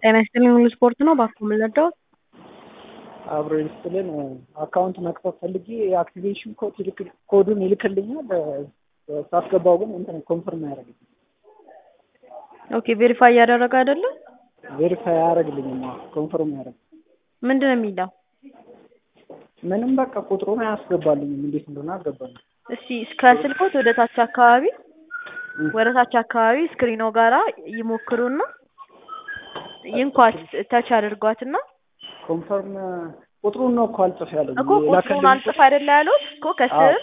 ጤና ይስጥልኝ ሁሉ ስፖርት ነው። እባክዎ ምን ልርዳዎት? አብሮ ይስጥልን አካውንት መክፈት ፈልጌ የአክቲቬሽን ኮድ ይልክ ኮዱን ይልክልኛል ሳስገባው ግን እንትን ኮንፈርም አያደርግልኝም። ኦኬ ቬሪፋይ እያደረገ አይደለም? ቬሪፋይ አያደርግልኝም። ኮንፈርም አያደርግ ምንድን ነው የሚለው? ምንም በቃ ቁጥሩን አያስገባልኝም። እንዴት እንደሆነ አልገባኝም። እስቲ እስከ ስልኮት ወደ ታች አካባቢ ወደ ታች አካባቢ ስክሪኖ ጋራ ይሞክሩና ይንኳት ተች አድርጓትና ኮንፈርም ቁጥሩን ነው እኮ አልጽፍ ያለኝ እኮ ቁጥሩን አልጽፍ አይደለ ያሉት እኮ ከስር